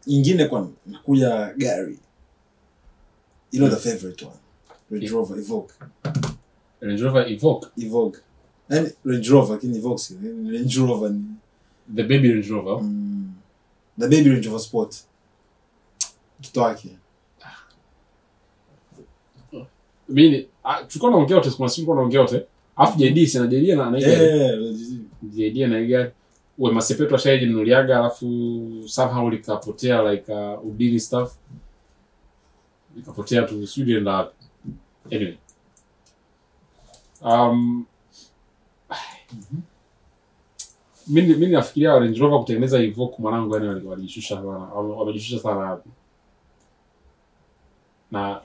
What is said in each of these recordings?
ingine kwa nakuja gari you know the favorite one Range Rover Evoque Range Rover Evoque Evoque yani Range Rover lakini Evoque si ni Range Rover ni the baby Range Rover mm, the baby Range Rover Sport mtoto wake mimi ah, tulikuwa naongea wote kuna siku tulikuwa naongea wote alafu JD si na JD na na ile eh JD na ile we masepetu ashaje nunuliaga alafu somehow likapotea like uh, udini stuff likapotea tu Sweden na wapi anyway um mimi mimi nafikiria Range Rover kutengeneza Evoque mwanangu yani wali- walijishusha sana wame- wamejishusha sana hapo na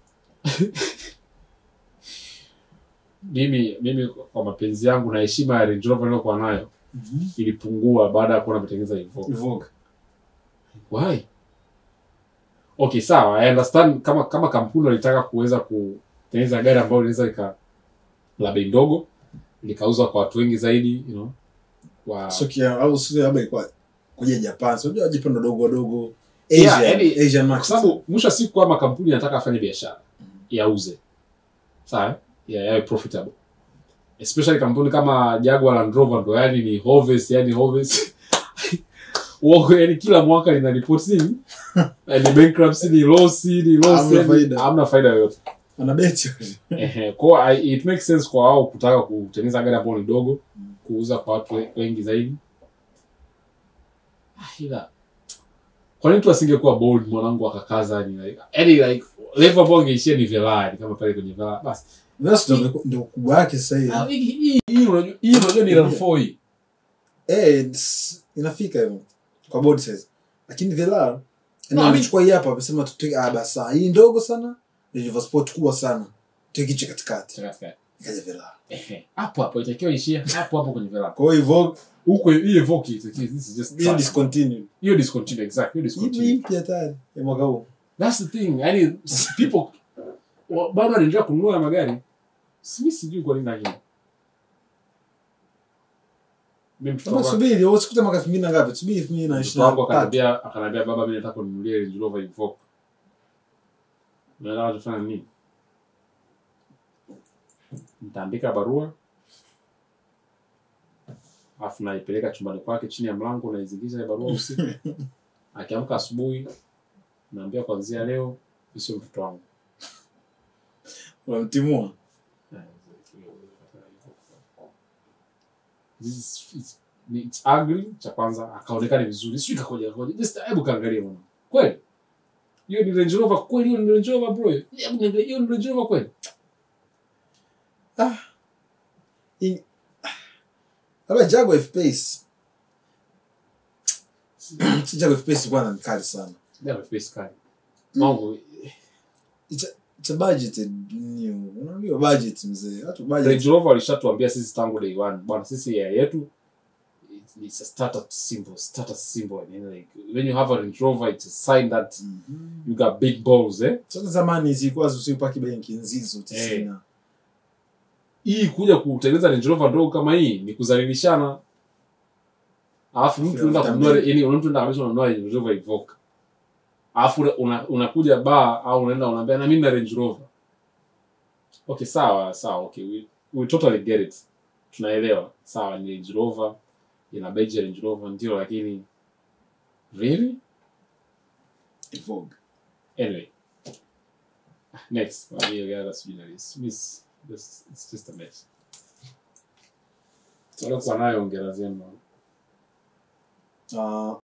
mimi mimi kwa mapenzi yangu na heshima ya Range Rover niliyokuwa nayo Mhm. ilipungua baada ya kuona ametengeneza Evoque. Evoque Why? Okay, sawa. I understand kama kama kampuni walitaka kuweza kutengeneza gari ambayo linaweza lika la bei ndogo likauzwa kwa watu wengi zaidi, you know. Kwa so kia au sio labda ilikuwa kuja Japan so unajua Japan wadogo wadogo Yeah, Asia yani- Asian kwa market sababu mwisho wa siku kama kampuni inataka afanye biashara yauze sawa ya yawe profitable especially kampuni kama Jaguar Land Rover ndo yani ni Hovis yani Hovis wako yani kila mwaka lina report nini ni bankruptcy ni loss ni loss Hamna yani faida. hamna faida yoyote anabeti ehe kwa I- it makes sense kwa wao kutaka kutengeneza gari ambayo ni dogo kuuza kwa watu we- wengi zaidi Ah, ila kwa nini tu asingekuwa bold mwanangu akakaza ni like yani like level ambayo angeishia ni Velar kama pale kwenye Velar basi That's ndio ndio ukubwa wake sasa hivi Ah, hii hii hii unajua hii unajua ni RAV4 hii eh it's- inafika hivyo kwa body size lakini Velar No, yani I mean- amechukua hii hapa amesema tuteke ah basa hii ndogo sana Range Rover Sport kubwa sana tuweke hicho katikati ikaja Velar Ehe, hapo hapo itakiwa ishia hapo hapo kwenye Velar kwa hiyo Evoque huko hii Evoque itakiwa this is just hiyo trash. discontinued hiyo discontinue exact hiyo hii discontinue mpya tayari ya mwaka huu That's the thing. Yani people wa- bado wanaendelea kununua magari. Simi sijui kwa nini lakini. Mimi mtoto Sasa wangu subiri usikute mwaka 2000 na ngapi subiri 2023 mtoto wangu akaniambia akaniambia baba mimi nataka kununulia Range Rover Evoque. Nataka tufanye nini? Nitaandika barua alafu naipeleka chumbani kwake chini ya mlango naizingiza ile barua usiku. Akiamka asubuhi naambia kuanzia leo hii sio mtoto wangu. unamtimua This is- it's, ni- it's ugly cha kwanza akaonekana vizuri sijui kakoja kakoja just hebu kaangalia mwana kweli hiyo ni Range Rover kweli hiyo ni Range Rover bro hebu niangalie hiyo ni Range Rover kweli In- labda Jaguar F-Pace si Jaguar F-Pace bwana ni kali sana ndio face kali mambo it's a, it's a budgeted new unaambiwa budget mzee watu budget Range Rover walishatuambia sisi tangu day one bwana sisi ya yetu it's, it's a status symbol status symbol yani like when you have a Range Rover it's a sign that Mhm. you got big balls eh sasa zamani zilikuwa zisipaki benki nzizo tisina hii kuja kutengeneza Range Rover ndogo kama hii ni kuzalilishana. Alafu mtu unaenda Mafuta kununua mengi. yani mtu unaenda kabisa unanunua Range Rover Evoque. Alafu una, unakuja bar au unaenda unaambia na mimi na Range Rover. Okay, sawa, sawa, okay. We, we totally get it. Tunaelewa. Sawa, ni Range Rover. Ina badge ya Range Rover ndio lakini really? Evoque Anyway. Next. Well, yeah, yeah, that's really nice. Miss, this, it's just a mess. Waliokuwa nayo ongera zenu. Ah,